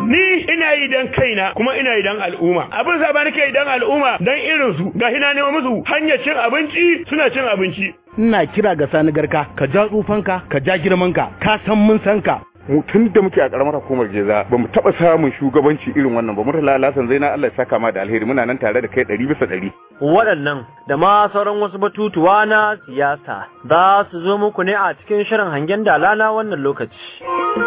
ni ina yi dan kaina kuma ina yi dan al'umma abin sa ba nake yi dan al'umma dan irin su gashi na nemo musu hanyar cin abinci suna cin abinci ina kira ga sani garka ka ja tsufanka ka ja girmanka ka san mun san ka mu tun da muke a karamar hukumar geza ba mu taɓa samun shugabanci irin wannan ba murtala lasan zaina Allah ya saka ma da alheri muna nan tare da kai ɗari bisa ɗari. waɗannan da ma sauran wasu batutuwa na siyasa za su zo muku ne a cikin shirin hangen dala na wannan lokaci.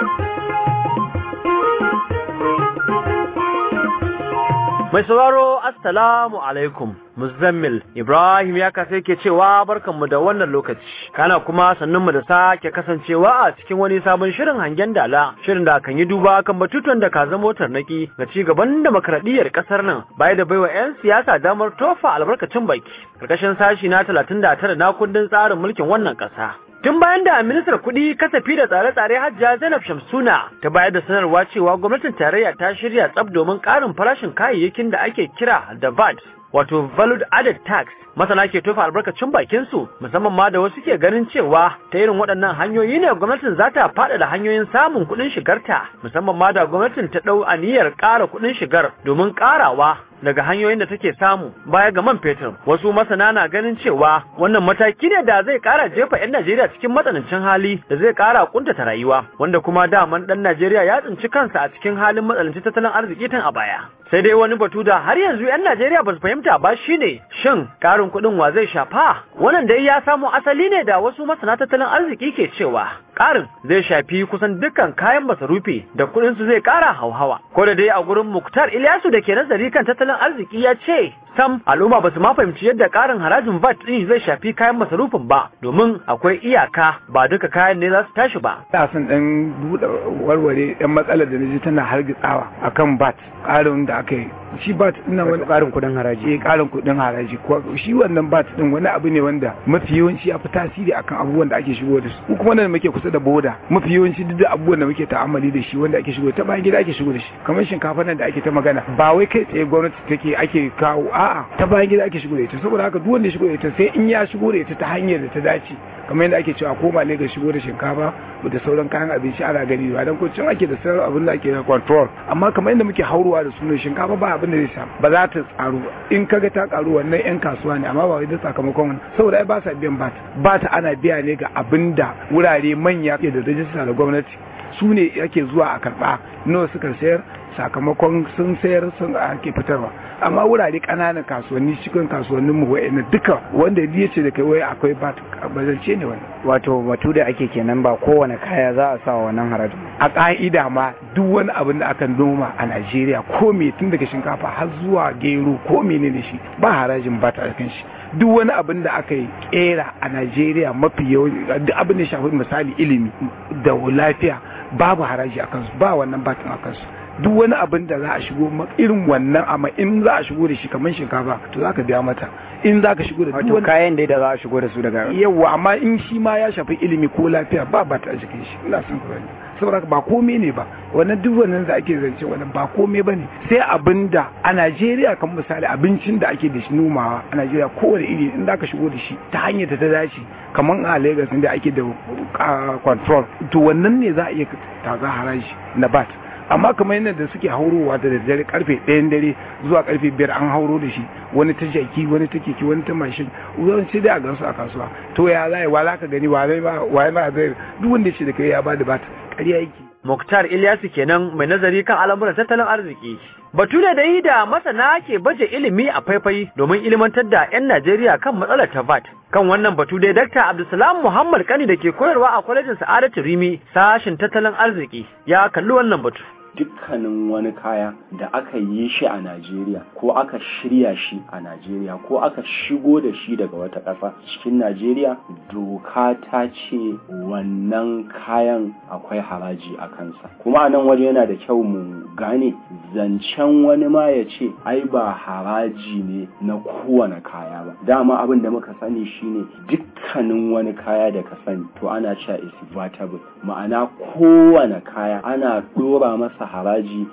Mai sauraro Assalamu alaikum Muzammil Ibrahim ya kasa yake cewa barkanmu da wannan lokaci kana kuma sannunmu da sake kasancewa a cikin wani sabon shirin hangen dala shirin da kan yi duba kan batutuwan da ka zama tarnaki ga ci gaban demokradiyyar kasar nan baya da baiwa 'yan siyasa damar tofa albarkacin baki karkashin sashi na 39 na kundin tsarin mulkin wannan kasa Tun bayan da ministar kuɗi kasafi da tsare-tsare hajja Zainab Shamsuna ta bayar da sanarwa cewa gwamnatin tarayya ta shirya tsab domin ƙarin farashin kayayyakin da ake kira da VAT wato Value Added Tax masana ke tofa albarkacin bakin su musamman ma da wasu ke ganin cewa ta irin waɗannan hanyoyi ne gwamnatin za ta faɗaɗa hanyoyin samun kuɗin shigarta musamman ma da gwamnatin ta ɗau aniyar ƙara kuɗin shigar domin ƙarawa daga hanyoyin da take samu baya ga man fetur wasu masana na ganin cewa wannan mataki ne da zai kara jefa 'yan Najeriya cikin matsanancin hali da zai kara kuntata rayuwa wanda kuma daman dan Najeriya ya tsinci kansa a cikin halin matsanancin tattalin arziki tun a baya sai dai wani batu da har yanzu 'yan Najeriya ba su fahimta ba shine shin karin kuɗin wa zai shafa wannan dai ya samo asali ne da wasu masana tattalin arziki ke cewa karin zai shafi kusan dukkan kayan masarufi da kuɗin su zai kara hauhawa ko da dai a gurin Muktar Ilyasu da ke nazari kan tattalin arziki ya ce sam al'umma ba su ma fahimci yadda karin harajin VAT din zai shafi kayan masarufin ba domin akwai iyaka ba duka kayan ne za su tashi ba. Ina son dan buɗe warware yan matsalar da naji tana hargitsawa akan VAT karin da aka yi shi bat ina wani karin kudin haraji eh karin kudin haraji ko shi wannan bat din wani abu ne wanda mafi yawanci ya fi tasiri akan abubuwan da ake shigo da su ko kuma nan muke kusa da boda mafi yawanci duk abubuwan da muke ta'amali da shi wanda ake shigo ta bayan gida ake shigo da shi kamar shinkafa nan da ake ta magana ba wai kai tsaye gwamnati take ake kawo a'a ta bayan gida ake shigo da ita saboda haka duk wanda ya shigo da ita sai in ya shigo da ita ta hanyar da ta dace kamar yadda ake cewa koma ne ga shigo da shinkafa da sauran kayan abinci ana gani ba dan ko cin ake da sauran abin da ake da control amma kamar yadda muke haurowa da sunan shinkafa ba abin da zai samu ba za ta tsaro in kaga ta karu wannan yan kasuwa ne amma ba wai da sakamakon saboda ai ba sa biyan bat bat ana biya ne ga abin da wurare manya ke da rajista da gwamnati su ne yake zuwa a karba nawa suka sayar sakamakon sun sayar sun ake fitarwa amma wurare ƙananan kasuwanni cikin kasuwannin mu wa'ina duka wanda ya ce da kai wai akwai bat bazance ne wannan wato batu da ake kenan ba kowane kaya za a sa wannan harajin a ƙa'ida ma duk wani abin da aka noma a Najeriya ko me tun daga shinkafa har zuwa gero ko menene shi ba harajin bat a kan shi duk wani abin da aka yi kera a Najeriya mafi yawan duk abin da shafi misali ilimi da lafiya babu haraji a kansu ba wannan batin a kansu duk wani abin da za a shigo irin wannan amma in za a shigo da shi kamar shinkafa to za ka biya mata in za ka shigo da wato kayan dai da za a shigo da su daga yawa amma in shi ma ya shafi ilimi ko lafiya ba ba ta a jikin shi ina son ku saboda ba komai ne ba wannan duk wannan da ake zance wannan ba komai ba ne sai abin da a Najeriya kan misali abincin da ake da shi nomawa a Najeriya kowane iri in za ka shigo da shi ta hanyar ta dace kamar a Lagos inda ake da control to wannan ne za a iya taza haraji na bat amma kamar yadda da suke haurowa da daddare karfe ɗayan dare zuwa karfe biyar an hauro da shi wani ta jaki wani ta keke wani ta mashin yawanci dai a gansu a kasuwa to ya zai wa za ka gani wa ba ma zai duk wanda ce da kai ya bada bata ƙarya yake Muktar Ilyasu kenan mai nazari kan al'amuran tattalin arziki. Batu ne da yi da masana ke baje ilimi a faifai domin ilimantar da 'yan Najeriya kan matsalar ta VAT. Kan wannan batu dai Dr. Abdulsalam Muhammad Kani da ke koyarwa a kwalejin Sa'adatu Rimi sashin tattalin arziki ya kalli wannan batu. dukkanin wani kaya da aka yi shi a Najeriya ko aka shirya shi a Najeriya ko aka shigo da shi daga wata ƙasa cikin Najeriya doka ta ce wannan kayan akwai haraji a kansa kuma a nan waje yana da kyau mu gane zancen wani ma ya ce ai ba haraji ne na kowane kaya ba dama abin da muka sani shine dukkanin wani kaya da ka sani to ana cewa is vatable ma'ana kowane kaya ana ɗora masa haraji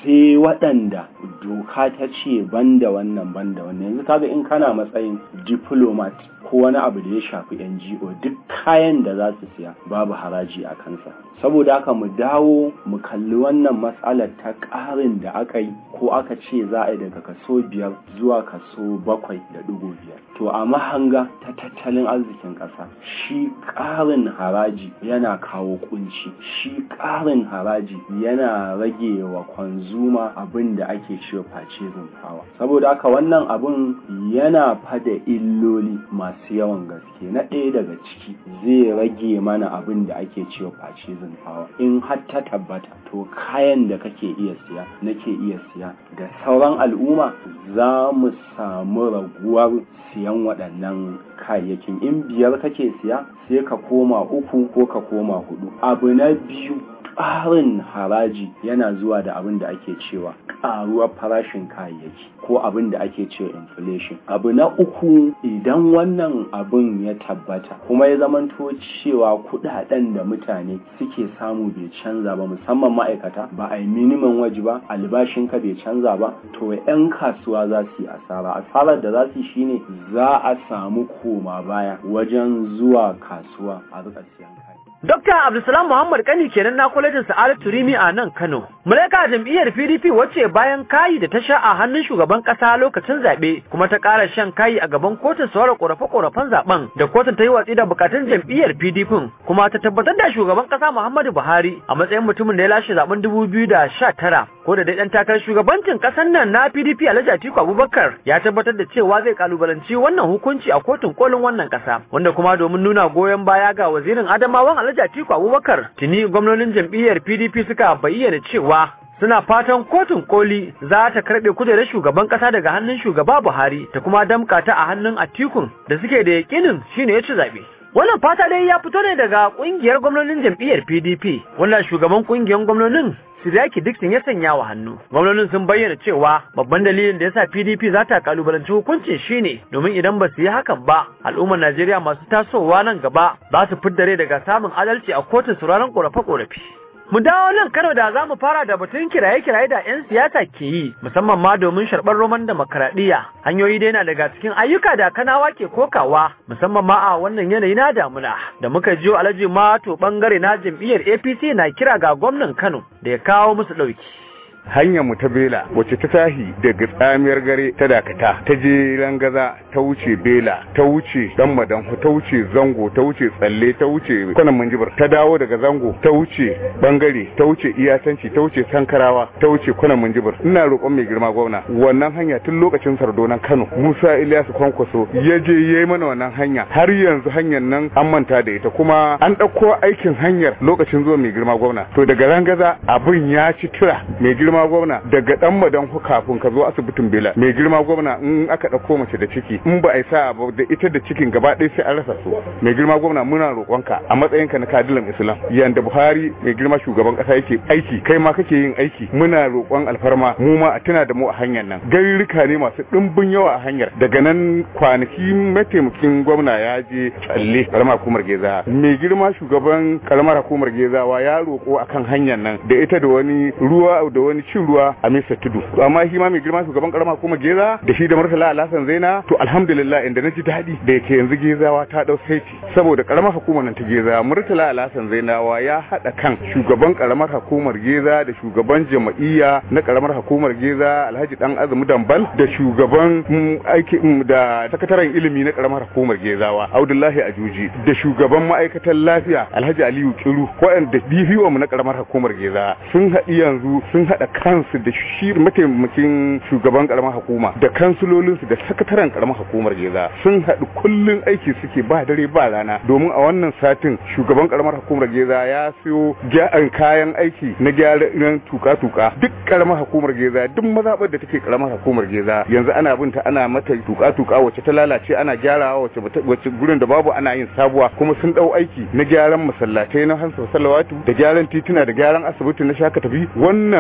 sai waɗanda doka ta ce banda wannan banda wannan yanzu kaga in kana matsayin diplomat ko wani abu da ya shafi NGO duk kayan da za su siya babu haraji a kansa saboda haka mu dawo mu kalli wannan matsalar ta ƙarin da aka yi ko aka ce za a yi daga kaso biyar zuwa kaso bakwai da dubu biyar to a mahanga ta tattalin arzikin ƙasa shi ƙarin haraji yana kawo kunci shi ƙarin haraji yana rage wa kwanzuma abin da ake cewa purchasing power saboda haka wannan abin yana fada illoli masu yawan gaske na ɗaya daga ciki zai rage mana abin da ake cewa purchasing power in har ta tabbata to kayan da kake iya siya nake iya siya da sauran al'umma za mu samu raguwar siyan waɗannan kayayyakin in biyar kake siya sai ka koma uku ko ka koma hudu abu na biyu ƙarin haraji yana zuwa da abin da ake cewa ƙaruwar farashin kayayyaki ko abin da ake cewa inflation abu na uku idan wannan abin ya tabbata kuma ya zamanto cewa kuɗaɗen da mutane suke samu bai canza ba musamman ma'aikata ba a yi minimum waji ba albashinka bai canza ba to 'yan kasuwa za su yi asara asarar da za su yi shine za a samu koma baya wajen zuwa kasuwa a rika siyan kaya Dokta Abdulsalam Muhammad Kani kenan na kwalejin Sa'adat Turimi a nan Kano. Mulaka jam'iyyar PDP wacce bayan kayi da ta sha a hannun shugaban kasa lokacin zaɓe kuma ta ƙara shan kayi a gaban kotun saurara ƙorafe-ƙorafen zaɓen da kotun ta yi watsi da bukatun jam'iyyar PDP kuma ta tabbatar da shugaban kasa Muhammadu Buhari a matsayin mutumin da ya lashe zaɓen dubu biyu da sha tara ko da dai ɗan takarar shugabancin ƙasar nan na PDP Alhaji Atiku Abubakar ya tabbatar da cewa zai kalubalanci wannan hukunci a kotun kolin wannan ƙasa wanda kuma domin nuna goyon baya ga wazirin Adamawan Alhaji Atiku Abubakar tuni gwamnonin jam'iyyar PDP suka bayyana cewa suna fatan kotun koli za ta karbe kujerar shugaban kasa daga hannun shugaba Buhari ta kuma damka ta a hannun Atikun da suke da yakinin shine ya ci zabe wannan fata dai ya fito ne daga kungiyar gwamnonin jam'iyyar PDP wannan shugaban kungiyar gwamnonin Siriyaki Dixon ya sanya wa hannu. Gwamnonin sun bayyana cewa babban dalilin da yasa PDP za ta kalubalanci hukuncin shine domin idan ba su yi hakan ba, al'ummar Najeriya masu tasowa nan gaba za su fiddare daga samun adalci a kotun sauraron korafe-korafe. Mu dawo nan Kano da za mu fara da batun kiraye-kiraye da 'yan siyasa ke yi, musamman ma domin sharɓar roman demokaradiyya. Hanyoyi dai na daga cikin ayyuka da kanawa ke kokawa, musamman ma a wannan yanayi na damuna. Da muka jiyo Alhaji Mato bangare na jam'iyyar APC na kira ga gwamnan Kano da ya kawo musu ɗauki. hanyar mu ta bela wacce ta tahi daga tsamiyar gare ta dakata ta je rangaza ta wuce bela ta wuce dan madanhu ta wuce zango ta wuce tsalle ta wuce kwanan manjibar ta dawo daga zango ta wuce bangare ta wuce iyatanci ta wuce sankarawa ta wuce kwanan manjibar ina roƙon mai girma gwamna wannan hanya tun lokacin sardonan kano musa ilyasu kwankwaso ya je ya yi mana wannan hanya har yanzu hanyar nan an manta da ita kuma an ɗauko aikin hanyar lokacin zuwa mai girma gwamna to daga rangaza abin ya ci tura mai girma girma gwamna daga dan madan kafin ka zo asibitin bela mai girma gwamna in aka dauko mace da ciki in ba a yi sa'a ba da ita da cikin gaba ɗaya sai an rasa su mai girma gwamna muna roƙonka a matsayinka na kadilan islam yanda buhari mai girma shugaban ƙasa yake aiki kai ma kake yin aiki muna roƙon alfarma mu ma a tuna da mu a hanyar nan garuruka ne masu ɗimbin yawa a hanyar daga nan kwanaki mataimakin gwamna ya je tsalle karamar hukumar geza mai girma shugaban karamar hukumar gezawa ya roƙo akan hanyar nan da ita da wani ruwa da wani cin ruwa a Mesa Tudu amma shi ma mai girma shugaban karama kuma Geza da shi da Murtala Alhassan Zaina to alhamdulillah inda na ji daɗi da yake yanzu Gezawa ta dau saiti saboda karamar hukumar nan ta Geza Murtala Alhassan Zainawa ya hada kan shugaban karamar hukumar Geza da shugaban jama'iyya na karamar hukumar Geza Alhaji Dan Azumi Dambal da shugaban aiki da sakataren ilimi na karamar hukumar Gezawa Abdullahi Ajuji da shugaban ma'aikatan lafiya Alhaji Aliyu Kiru waɗanda DPO mu na karamar hukumar Geza sun haɗi yanzu sun haɗa kansu da shi mataimakin shugaban karamar hukuma da kansulolinsu da sakataren karamar hukumar geza sun haɗu kullun aiki suke ba dare ba rana domin a wannan satin shugaban karamar hukumar geza ya siyo gyaran kayan aiki na gyaran tuka-tuka duk karamar hukumar geza duk mazaɓar da take karamar hukumar geza yanzu ana binta ana mata tuka-tuka wacce ta lalace ana gyarawa wacce wacce gurin da babu ana yin sabuwa kuma sun ɗau aiki na gyaran masallatai na hansa salawatu da gyaran tituna da gyaran asibiti na shaka tafi wannan mu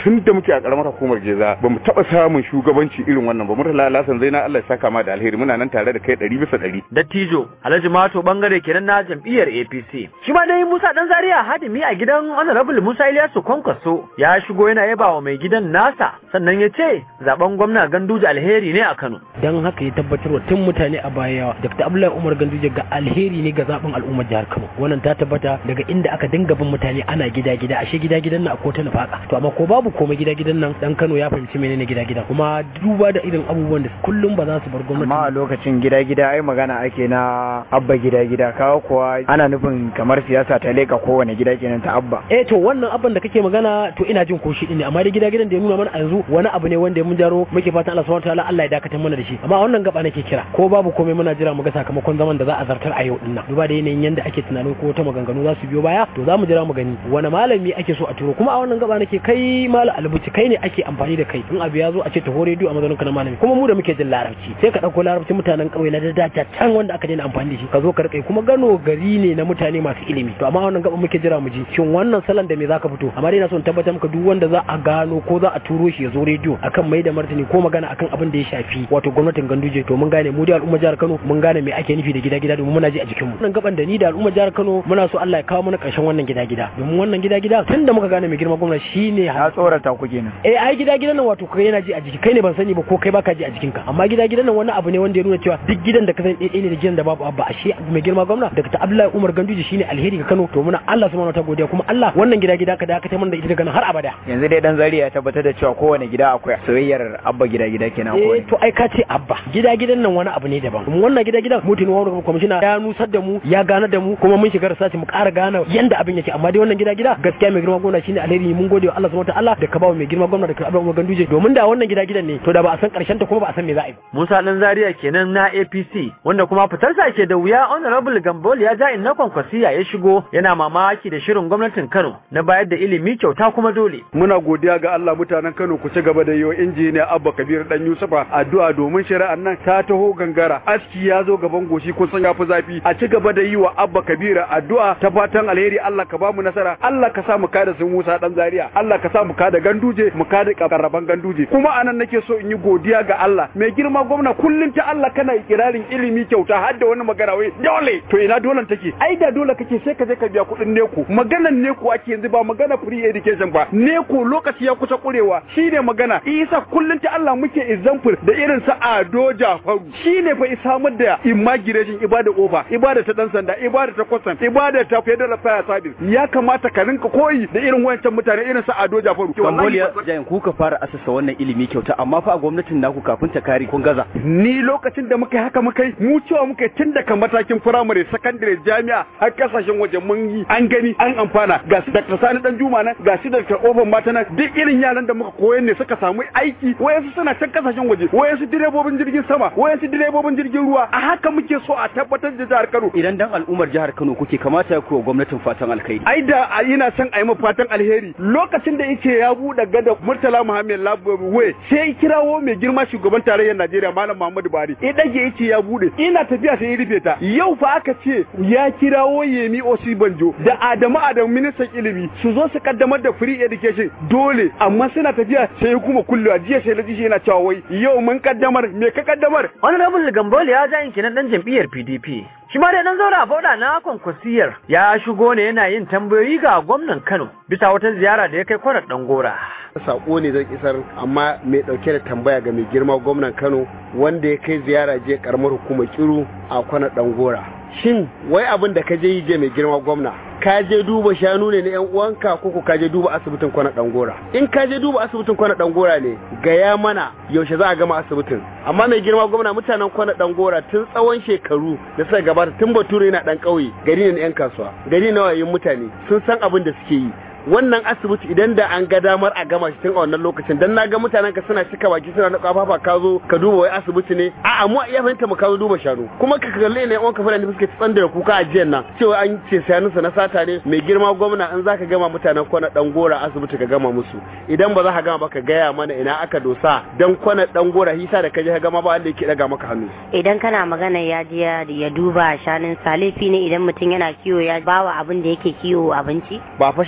tun da muke a karamar hukumar Geza ba mu taba samun shugabanci irin wannan ba murtala Alhassan Zaina Allah ya saka ma da alheri muna nan tare da kai ɗari bisa ɗari Dattijo Alhaji Mato bangare kenan na jam'iyyar APC. Shi ma dai Musa Dan Zaria hadimi a gidan Honorable Musa Ilyasu Kwankwaso ya shigo yana yaba wa mai gidan nasa sannan ya ce zaben gwamna Ganduje alheri ne a Kano. don haka ya tabbatar wa tun mutane a baya Dr. Abdullahi Umar Ganduje ga alheri ne ga zaben al'ummar jihar Kano wannan ta tabbata daga inda aka dinga bin mutane ana gida gida ashe gida gidan nan akwai ta nufaka to amma ko babu komai gida gidan nan dan Kano ya fahimci menene gida gida kuma duba da irin abubuwan da kullum ba za su bar gwamnati amma a lokacin gida gida ai magana ake na abba gida gida kawo kuwa ana nufin kamar siyasa ta leka kowane gida kenan ta abba eh to wannan abin da kake magana to ina jin ko shi ne amma dai gida gidan da ya nuna mana a yanzu wani abu ne wanda mun jaro muke fatan Allah subhanahu wataala Allah ya dakatar mana da shi amma a wannan gaba nake kira ko babu komai muna jira mu ga sakamakon zaman da za a zartar a yau dinnan duba da yanayin yanda ake tunanin ko ta maganganu za su biyo baya to za mu jira mu gani wani malami ake so a turo kuma a wannan gaba nake kai malam albuci kai ne ake amfani da kai in abu ya zo a ce taho rediyo a mazaunin ka na malami kuma mu da muke jin larabci sai ka dauko larabci mutanen kauye na dada can wanda aka daina amfani da shi ka zo ka rike kuma gano gari ne na mutane masu ilimi to amma a wannan gaba muke jira mu ji shin wannan salon da me zaka fito amma dai na son tabbatar maka duk wanda za a gano ko za a turo shi ya zo rediyo akan mai da martani ko magana akan abin da ya shafi wato gwamnatin Ganduje to mun gane mu da al'umma jihar Kano mun gane me ake nufi da gida gida domin muna ji a jikin mu wannan gaban da ni da al'umma jihar Kano muna so Allah ya kawo mana karshen wannan gida gida domin wannan gida gida tunda muka gane mai girma gwamnati shine ya tsorata ku kenan eh ai gida gidan nan wato kai yana ji a jiki kai ne ban sani ba ko kai baka ji a jikinka amma gida gidan nan wani abu ne wanda ya nuna cewa duk gidan da ka sani ɗaya ne da gidan da babu abba ashe mai girma gwamna Dr. Abdullahi Umar Ganduje shine alheri ga Kano to muna Allah subhanahu wataala godiya kuma Allah wannan gida gida ka dakatar mana da ita daga nan har abada yanzu dai dan Zaria ya tabbatar da cewa kowane gida akwai soyayyar abba gida gida kenan eh kowane to ai ka ce abba gida gidan nan wani abu ne daban kuma wannan gida gidan mutum wani kwamishina ya nusar da mu ya gane da mu kuma mun shiga research mu ƙara gane yanda abin yake amma dai wannan gida gida gaskiya mai girma gwamna shine alheri mun gode wa Allah subhanahu wataala da ka ba mai girma gwamna da ka Abdullahi Umar Ganduje domin da wannan gida gidan ne to da ba a san karshen ta kuma ba a san me za a yi ba Musa Dan Zaria kenan na APC wanda kuma fitarsa ke da wuya Honorable Gambol ya ja inna kwankwasiya ya shigo yana mamaki da shirin gwamnatin Kano na bayar da ilimi kyauta kuma dole. muna godiya ga Allah mutanen Kano ku ci gaba da yiwa injiniya Abba Kabir dan Yusufa addu'a domin shari'an nan ta taho gangara aski ya zo gaban goshi kun san yafi zafi a ci gaba da yi wa Abba Kabir addu'a ta fatan alheri Allah ka ba mu nasara Allah ka sa mu kada sun Musa dan Zaria Allah ka sa mu kada ganduje mu kada karraban ganduje kuma anan nake so in yi godiya ga Allah mai girma gwamna kullun ta Allah kana ikirarin ilimi kyauta har da wani magana wai dole to ina dolan take ai da dole kake sai ka je ka biya kuɗin neko maganan neko ake yanzu ba magana free education ba neko lokaci ya kusa kurewa shine magana isa kullun ta Allah muke example da irin sa Ado Jafaru shine fa isamar da immigration ibada ofa ibada ta dan sanda ibada ta custom ibada ta federal fire service ya kamata ka rinka koyi da irin wayancan mutane irin sa Ado Jafaru Cambodia jayin ku ka fara asasa wannan ilimi kyauta amma fa a gwamnatin naku kafin ta kare kun gaza ni lokacin da muka yi haka muka yi mu cewa muka yi tun daga matakin firamare sakandare jami'a har kasashen waje mun yi an gani an amfana ga su Dr. Sani dan Juma nan ga su Dr. Oban Mata nan duk irin yaran da muka koyar ne suka samu aiki wayansu suna can kasashen waje wayansu direbobin jirgin sama wayansu direbobin jirgin ruwa a haka muke so a tabbatar da jihar Kano idan dan al'ummar jihar Kano kuke kamata ya kuwa gwamnatin fatan alkhairi ai da a ina son a yi fatan alheri lokacin da yake ya buɗe gada Murtala Muhammad Labwe sai kirawo mai girma shugaban tarayyar Najeriya Malam Muhammadu Buhari ya dage yace ya bude ina tafiya sai ya rufe ta yau fa aka ce ya kirawo Yemi Osibanjo da Adamu Adamu ministan ilimi su zo su kaddamar da free education dole amma suna tafiya sai ya kuma kullewa jiya sai laji shi yana cewa wai yau mun kaddamar me ka kaddamar Honorable Gambol ya ja kenan dan jam'iyyar PDP. Shi ma dai dan zaura fauda na kwankwasiyar ya shigo ne yana yin tambayoyi ga gwamnan Kano bisa wata ziyara da ya kai kwanar Dangora. sako ne zan isar amma mai dauke da tambaya ga mai girma gwamnan Kano wanda ya kai ziyara je karamar hukumar Kiru a kwana Dangora. Shin wai abin da ka je yi je mai girma gwamna ka je duba shanu ne na yan uwanka ko ko ka je duba asibitin kwana Dangora. In ka je duba asibitin kwana Dangora ne gaya mana yaushe za a gama asibitin. Amma mai girma gwamna mutanen kwana Dangora tun tsawon shekaru da suka gabata tun Bature yana dan kauye gari ne na yan kasuwa gari na wayoyin mutane sun san abin da suke yi wannan asibiti idan da an ga damar a gama shi tun a wannan lokacin dan naga mutanen ka suna cika baki suna na kafafa ka zo ka duba wai asibiti ne a mu iya fahimta mu ka zo duba shanu kuma ka kalle ne wanka fara da suke tsanda da kuka a jiyan nan cewa an ce sayanunsa na sata ne mai girma gwamna in zaka gama mutanen kwana dan gora asibiti ka gama musu idan ba za ka gama ba ka gaya mana ina aka dosa dan kwana dan gora hisa da kaje ka gama ba wanda yake daga maka hannu idan kana magana ya je ya duba shanun salifi ne idan mutum yana kiwo ya bawa abin da yake kiwo abinci ba fa shanunsa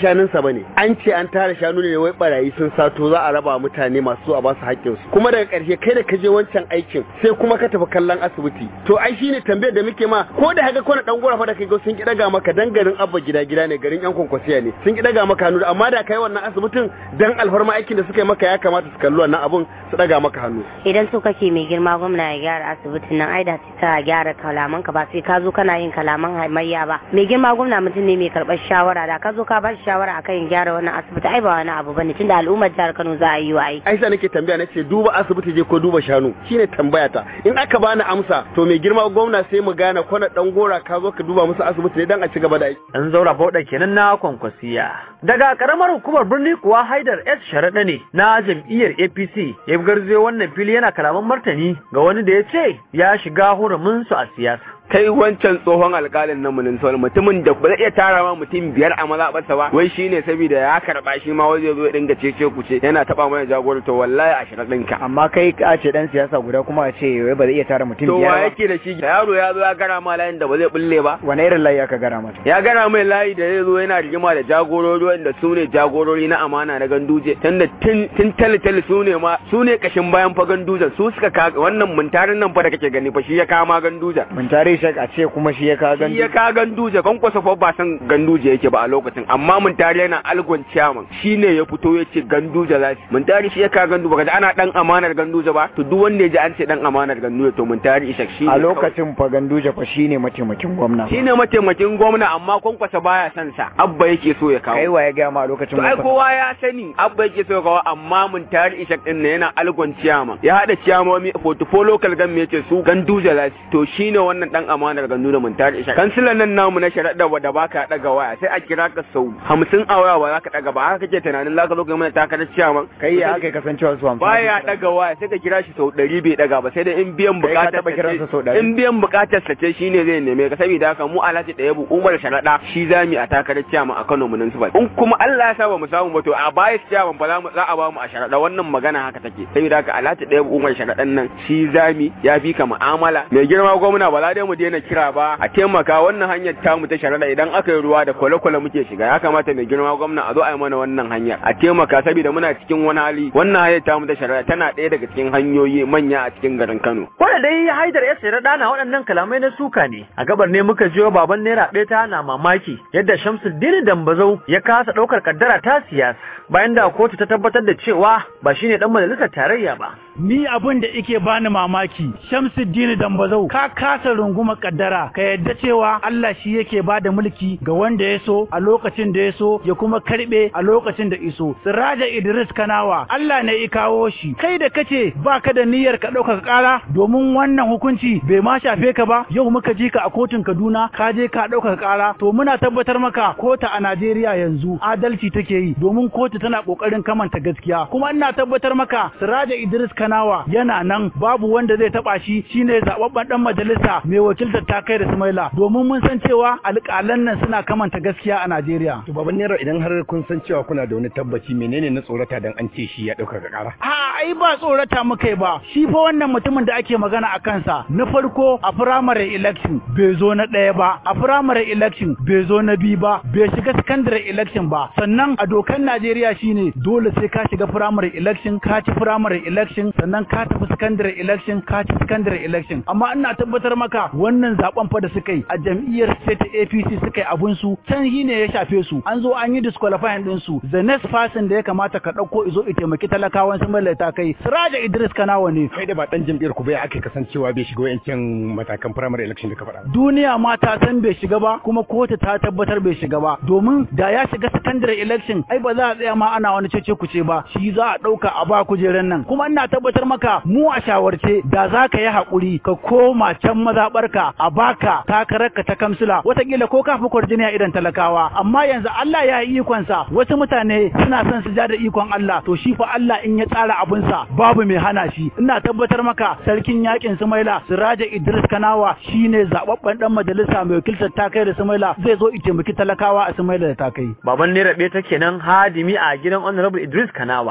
bane an ce an tara shanu ne wai barayi sun sato za a raba mutane masu a basu haƙƙin su kuma daga ƙarshe kai da ka je wancan aikin sai kuma ka tafi kallon asibiti to ai shine tambayar da muke ma ko da haka kona dan gora fa da kai sun ki daga maka dan garin abba gida gida ne garin yan kwankwasiya ne sun ki daga maka hannu amma da kai wannan asibitin dan alfarma aikin da suka yi maka ya kamata su kalli wannan abun su daga maka hannu idan so kake mai girma gwamna ya gyara asibitin nan ai da ta gyara kalaman ka ba sai ka zo kana yin kalaman hamayya ba mai girma gwamna mutum ne mai karɓar shawara da ka zo ka ba shi shawara akan gyara wannan asibiti ai ba wani abu bane tunda al'ummar jihar Kano za a yi wa aiki ai sai nake tambaya nace duba asibiti je ko duba shanu shine tambaya ta in aka bani amsa to mai girma gwamna sai mu gane kwana dan gora ka zo ka duba musu asibiti ne dan a ci gaba da aiki an zaura bauɗa kenan na kwankwasiya daga karamar hukumar birni kuwa haidar s sharaɗa ne na jam'iyyar apc ya garzayo wannan fili yana kalaman martani ga wani da ya ce ya shiga hurumin su a siyasa kai wancan tsohon alkalin na municipal mutumin da ba zai iya tara ma mutum biyar a mazaɓarsa ba wai shine saboda ya karɓa shi ma wai zai zo ya dinga cece ku ce yana taɓa mana jagoro to wallahi a shirin ɗinka. amma kai ka ce dan siyasa guda kuma a ce wai ba zai iya tara mutum to biyar wa ba yake da shi yaro ya zo ya gara ma layin da ba zai bulle ba wani irin layi aka gara mata ya gara mai layi da zai zo yana rigima da jagorori wanda su ne jagorori na amana na ganduje tunda tun tun tale su ne ma su ne kashin bayan fa gandujan su suka ka wannan muntarin nan fa da kake gani fa shi ya kama ganduja mun tare shi a ce kuma shi ya ka shi ya ka ganduje kwankwasa fa ba san ganduje yake ba a lokacin amma mun tare yana algon chairman shine ya fito ya ce ganduje za shi mun tare shi ya ka gandu baka ji ana dan amanar ganduje ba to duk wanda ya ji an ce dan amanar ganduje to mun tare ishak shi a lokacin fa ganduje fa shine mataimakin gwamna shine mataimakin gwamna amma kwankwasa baya son sa abba yake so ya kawo kai wa ya ga ma a lokacin to ai gwamna? kowa ya sani abba yake so ya kawo amma mun tare ishak din ne yana algon chairman ya hada ciyamomi portfolio local government yace su ganduje za shi to shine wannan dan amanar ganduje mun tare ishak kansilan nan namu na sharaɗa da baka daga waya sai a kira ka sau hamsin a waya ba za ka daga ba haka kake tunanin za ka zo ka yi mana takarar ciyaman kai ya aka yi kasancewa su hamsin baya daga waya sai ka kira shi sau ɗari bai daga ba sai da in biyan Kai ka bukatar taɓa kiransa sau ɗari? in biyan bukatar sa ce shine zai neme ka saboda haka mu alhaji ɗaya bu umar sharaɗa shi za mu yi a takarar ciyaman a Kano municipal in kuma Allah ya sa ba mu samu ba to a baya ciyaman ba za mu za a ba mu a sharaɗa wannan magana haka take saboda haka alhaji ɗaya bu umar sharaɗan nan shi za mu ya fi ka mu'amala mai girma gwamna ba za dai mu daina kira ba a taimaka wannan hanyar tamu ta sharaɗa idan aka yi ruwa da kwale-kwale muke shiga ya kamata mai girma gwamna a zo a yi mana wannan hanyar a taimaka saboda muna cikin wani hali wannan hanyar tamu ta sharaɗa tana ɗaya daga cikin hanyoyi manya a cikin garin Kano. Wanda dai Haidar ya sayar dana waɗannan kalamai na suka ne. A gabar ne muka jiyo baban naira ɗaya ta na mamaki yadda Shamsuddin Dambazau ya kasa ɗaukar kaddara ta siyasa bayan da kotu ta tabbatar da cewa ba shine dan majalisar tarayya ba. Ni abin da ike bani mamaki, Shamsuddin Dambazau, ka kasa runguma kaddara, ka yadda cewa Allah shi yake ba da mulki ga wanda ya so a lokacin da ya so ya kuma karbe a lokacin da iso. Siraja Idris Kanawa, Allah ne ya kawo shi. Kai da kace baka da niyyar ka ɗaukaka ƙara domin wannan hukunci bai ma shafe ka ba, yau muka ji ka a kotun Kaduna, ka je ka ɗaukaka ƙara. To muna tabbatar maka kota a Najeriya yanzu adalci take yi domin kotu tana ƙoƙarin kamanta gaskiya. Kuma ina tabbatar maka Siraja Idris Kanawa yana nan babu wanda zai taba shi shine zababben dan majalisa mai wakiltar takai da Sumaila domin mun san cewa alƙalan nan suna kamanta gaskiya a Najeriya. To baban Naira idan har kun san cewa kuna da wani tabbaci menene na tsorata dan an ce shi ya dauka ga kara? A ai ba tsorata muka yi ba shi fa wannan mutumin da ake magana a kansa na farko a primary election bai zo na ɗaya ba a primary election bai zo na biyu ba bai shiga secondary election ba sannan a dokan Najeriya shine dole sai ka shiga primary election ka ci primary election sannan ka tafi secondary election ka ci secondary election amma ina tabbatar maka wannan zaben fa da suka yi a jam'iyyar state APC suka yi abun su can shi ne ya shafe su an zo an yi disqualifying din su the next person da ya kamata ka dauko izo i taimaki talakawan sun mallata kai Siraja Idris Kanawa ne Kai da ba dan jam'iyyar ku bai aka kasancewa bai shiga wayancan matakan primary election da ka faɗa. duniya ma ta san bai shiga ba kuma kotu ta tabbatar bai shiga ba domin da ya shiga secondary election ai ba za a tsaya ma ana wani cece kuce ba shi za a dauka a ba kujeran nan kuma ina tabbatar maka mu a shawarce da za ka yi haƙuri ka koma can mazaɓarka a baka takararka ta kamsila watakila ko ka fi kwarjini a idan talakawa amma yanzu Allah ya yi ikonsa wasu mutane suna son su ja da ikon Allah to shi fa Allah in ya tsara abinsa babu mai hana shi ina tabbatar maka sarkin yakin Sumaila Siraja Idris Kanawa shine zababben dan majalisa mai wakiltar takai da Sumaila zai zo i taimaki talakawa a Sumaila da takai Baban naira ɗaya ta kenan hadimi a gidan Honorable Idris Kanawa.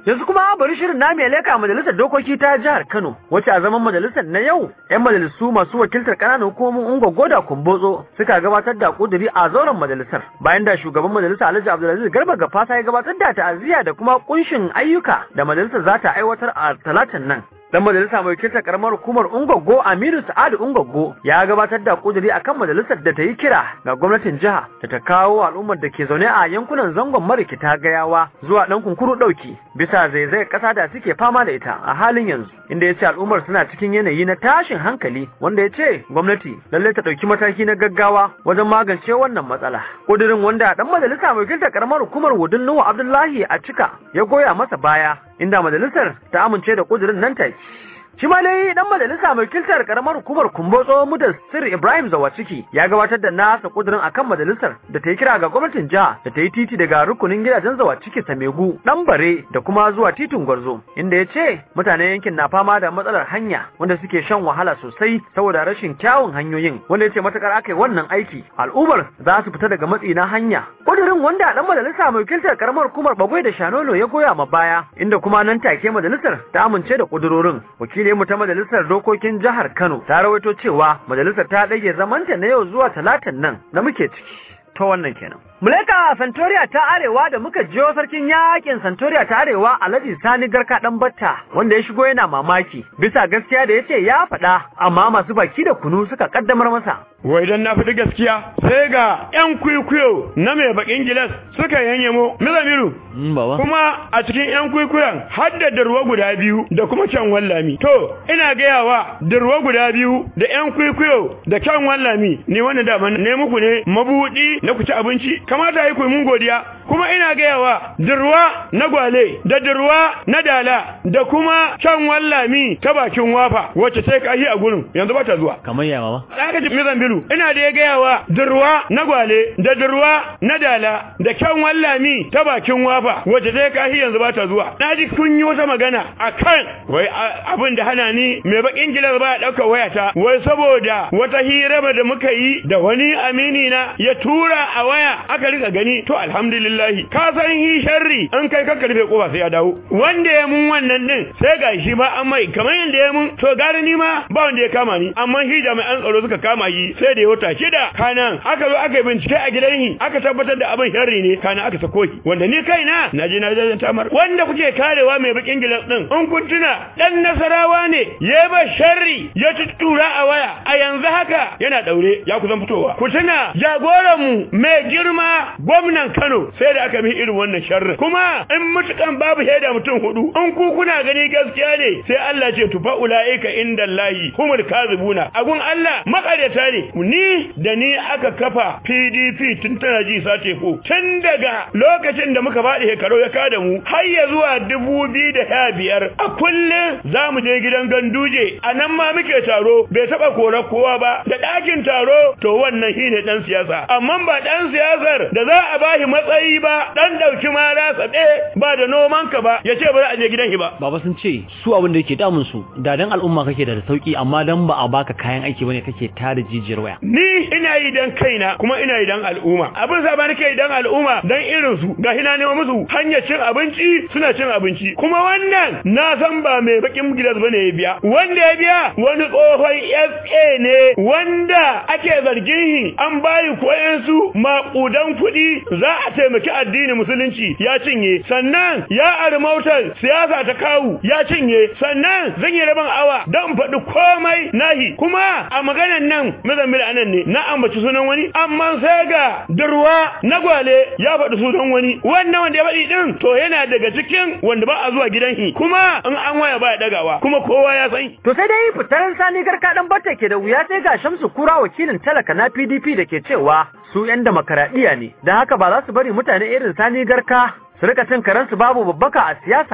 Yanzu kuma bari shirin na mai leka majalisar dokoki ta jihar Kano, wacce a zaman majalisar na yau, 'yan majalisu masu wakiltar ƙananan hukumomin Ungwaggo da Kumbotso suka gabatar da kuduri a zauren majalisar. Bayan da shugaban majalisar Alhaji Abdulaziz Garba Gafasa ya gabatar da ta'aziyya da kuma kunshin ayyuka da majalisar za ta aiwatar a talatin nan. Dan majalisa mai wakiltar karamar hukumar Ungwaggo Aminu Sa'adu Ungwaggo ya gabatar da kuduri akan majalisar da ta yi kira ga gwamnatin jiha da ta kawo al'ummar da ke zaune a yankunan zangon marikita gayawa zuwa dan kunkuru dauki bisa zaizayar kasa da suke fama da ita a halin yanzu inda ya ce al'ummar suna cikin yanayi na tashin hankali wanda ya ce gwamnati lallai ta dauki mataki na gaggawa wajen magance wannan matsala kudirin wanda dan majalisa mai wakiltar karamar hukumar Wudin Nuhu Abdullahi a cika ya goya masa baya inda majalisar ta amince da kudirin nan take Shi ma dai dan majalisa mai kiltar karamar hukumar Kumbotso Mudassir Ibrahim Zawaciki ya gabatar da nasa kudirin akan majalisar da ta yi kira ga gwamnatin jiha da ta yi titi daga rukunin gidajen Zawaciki Samegu, Dan Bare da kuma zuwa titin Gwarzo inda ya ce mutanen yankin na fama da matsalar hanya wanda suke shan wahala sosai saboda rashin kyawun hanyoyin wanda ya ce matakar aka yi wannan aiki al'ummar za su fita daga matsi na hanya. Kudirin wanda dan majalisa mai kiltar karamar hukumar Bagwai da Shanolo ya goya ma baya inda kuma nan take majalisar ta amince da kudurorin wakili mu ta majalisar dokokin jihar Kano ta rawaito cewa majalisar ta ɗage zamanta na yau zuwa talatin nan da muke ciki ta wannan kenan. Muleka Santoriya ta Arewa da muka jiyo sarkin yakin Santoriya ta Arewa Alhaji Sani Garka dan Batta wanda ya shigo yana mamaki bisa gaskiya da yace ya faɗa amma masu baki da kunu suka kaddamar masa. Wai dan na fita gaskiya sai ga ƴan kwikwiyo na mai bakin gilas suka yanye mu Mizamiru. Kuma a cikin ƴan kwikwiyon har da darwa guda biyu da kuma can wallami. To ina gayawa darwa guda biyu da ƴan kwikwiyo da can wallami ni wanda da ne muku ne mabudi na ku ci abinci kamata yi ku mun godiya kuma ina gayawa dirwa na gwale da dirwa na dala da kuma can wallami ta bakin wafa wacce sai kahi a gurin yanzu ba ta zuwa kamar ya mama aka ji mizan bilu ina da ya gayawa dirwa na gwale da dirwa na dala da can wallami ta bakin wafa wacce sai kahi yanzu ba ta zuwa na ji kun yi wata magana akan wai abin da hana ni mai bakin gilas ba ya ɗaukar wayata wai saboda wata hira da muka yi da wani amini na ya tura a waya aka rika gani to alhamdulillah ka san hi sharri an kai ka karfe kofa sai ya dawo wanda ya mun wannan din sai ga shi ba an mai kamar yanda ya mun to gari ni ma ba wanda ya kama ni amma shi jami'an tsaro suka kama yi sai da ya wata shida kanan aka zo aka yi bincike a gidan shi aka tabbatar da abin sharri ne kanan aka sako shi wanda ni kaina na je na jajen tamar wanda kuke karewa mai bakin gilas din in kun tuna dan nasarawa ne ya ba sharri ya tuttura a waya a yanzu haka yana daure ya kusan fitowa ku tuna jagoranmu mai girma gwamnan Kano sai da aka mi irin wannan sharri kuma in mutukan babu shaida mutum hudu in ku kuna gani gaskiya ne sai Allah ce tufa ulaika inda Allahi humul kazibuna agun Allah makaryata ne ni da ni aka kafa PDP tun tana ji sace ko tun daga lokacin da muka faɗi hekaro ya kada mu har ya zuwa dubu biyu da sha biyar a kullum za mu je gidan ganduje a nan ma muke taro bai taɓa korar kowa ba da ɗakin taro to wannan shine ɗan siyasa amma ba ɗan siyasar da za a bashi matsayi ba ɗan ɗauki mara saɓe ba da noman ka ba ya ce ba za a je gidan shi ba. Baba sun ce su abin da yake damun su da dan al'umma kake da sauki amma dan ba a baka kayan aiki bane kake tada jijiyar waya. Ni ina yi dan kaina kuma ina yi dan al'umma abin sa ba nake yi dan al'umma dan irin su ga hina nema musu hanyar cin abinci suna cin abinci kuma wannan na san ba mai bakin gidas bane ya biya wanda ya biya wani tsohon SA ne wanda ake zargin shi an bayi koyan su maƙudan kuɗi za a taimaki addinin musulunci ya cinye sannan ya armautar siyasa ta kawu ya cinye sannan zan yi rabin awa don faɗi komai nahi kuma a maganan nan mazambil anan ne na ambaci sunan wani amma sai ga durwa na gwale ya faɗi sunan wani wannan wanda ya faɗi din to yana daga cikin wanda ba a zuwa gidan shi kuma in an waya ba ya dagawa kuma kowa ya san to sai dai fitar sani garka dan batta ke da wuya sai ga Shamsu Kura wakilin talaka na PDP da ke cewa su 'yan demokaradiyya ne, da haka ba za su bari mutane irin sani garka su rika cin karansu babu babbaka a siyasa ba.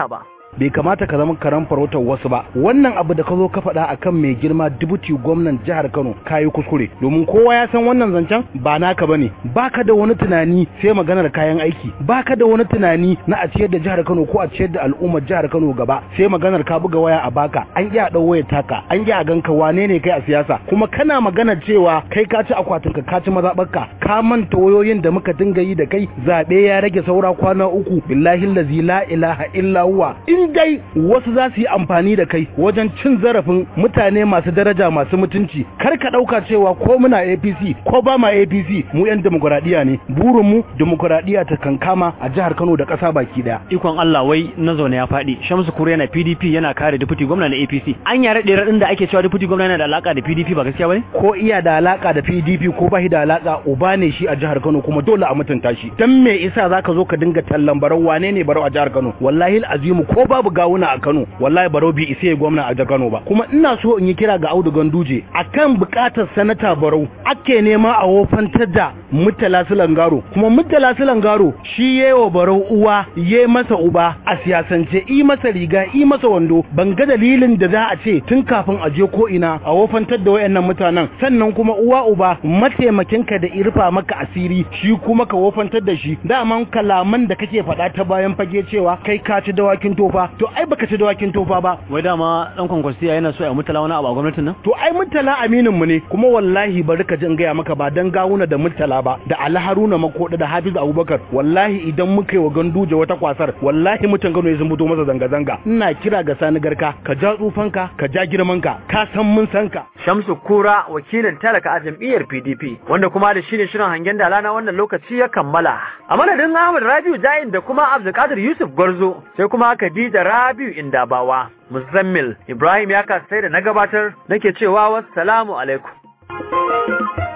bai kamata ka zama karan farautar wasu ba wannan abu da ka zo ka faɗa akan mai girma dubuti gwamnan jihar Kano kayi kuskure domin kowa ya san wannan zancen ba naka bane baka da wani tunani sai maganar kayan aiki baka da wani tunani na a ciyar da jihar Kano ko a ciyar da al'ummar jihar Kano gaba sai maganar ka buga waya a baka an iya dau wayar taka an iya ganka wane ne kai a siyasa kuma kana magana cewa kai ka ci akwatin ka ka ci mazabarka ka manta wayoyin da muka dinga yi da kai zabe ya rage saura kwana uku billahi allazi la ilaha illa huwa in dai wasu za su yi amfani da kai wajen cin zarafin mutane masu daraja masu mutunci kar ka dauka cewa ko muna APC ko ba ma APC mu yan demokradiya ne burin mu demokradiya ta kankama a jihar Kano da ƙasa baki daya ikon Allah wai na zaune ya faɗi Shamsu Kure yana PDP yana kare deputy gwamna na APC an yare ɗaya raɗin da ake cewa deputy gwamna yana da alaka da PDP ba gaskiya bane ko iya da alaka da PDP ko ba shi da alaka uba ne shi a jihar Kano kuma dole a mutunta shi dan me isa zaka zo ka dinga tallan barau wane ne barau a jihar Kano wallahi azimu ko babu gawuna a Kano wallahi barau bi isa ya gwamna a jihar Kano ba kuma ina so in yi kira ga Audu Ganduje akan bukatar sanata barau ake nema a wofantar da Murtala Sulangaro kuma Murtala Sulangaro shi yewa barau uwa ye masa uba a siyasance i masa riga i masa wando ban ga dalilin da za a ce tun kafin a je ko ina a wofantar da wayannan mutanen sannan kuma uwa uba mataimakinka da irfa maka asiri shi kuma ka wofantar da shi daman kalaman da kake faɗa ta bayan fage cewa kai ka ci dawakin tofa to ai baka ci dawakin tofa ba wai dama dan kwankwasiya yana so ya mutala wani abu a gwamnatin nan to ai mutala aminin mu ne kuma wallahi bari ka jin gaya maka ba dan gawuna da mutala ba da Ali Haruna Makoda da Hafiz Abubakar wallahi idan muka yi wa ganduje wata kwasar wallahi mutan Kano ya fito masa zanga zanga ina kira ga Sani Garka ka ja tsufanka ka ja girmanka ka san mun san ka Shamsu Kura wakilin talaka a jam'iyyar PDP wanda kuma da shine shirin hangen dala na wannan lokaci ya kammala. A madadin Ahmad Rabiu Jain da kuma Abdulkadir Yusuf Gwarzo sai kuma Khadija Rabiu Indabawa. Muzammil Ibrahim ya kasai da na gabatar nake cewa wassalamu alaikum.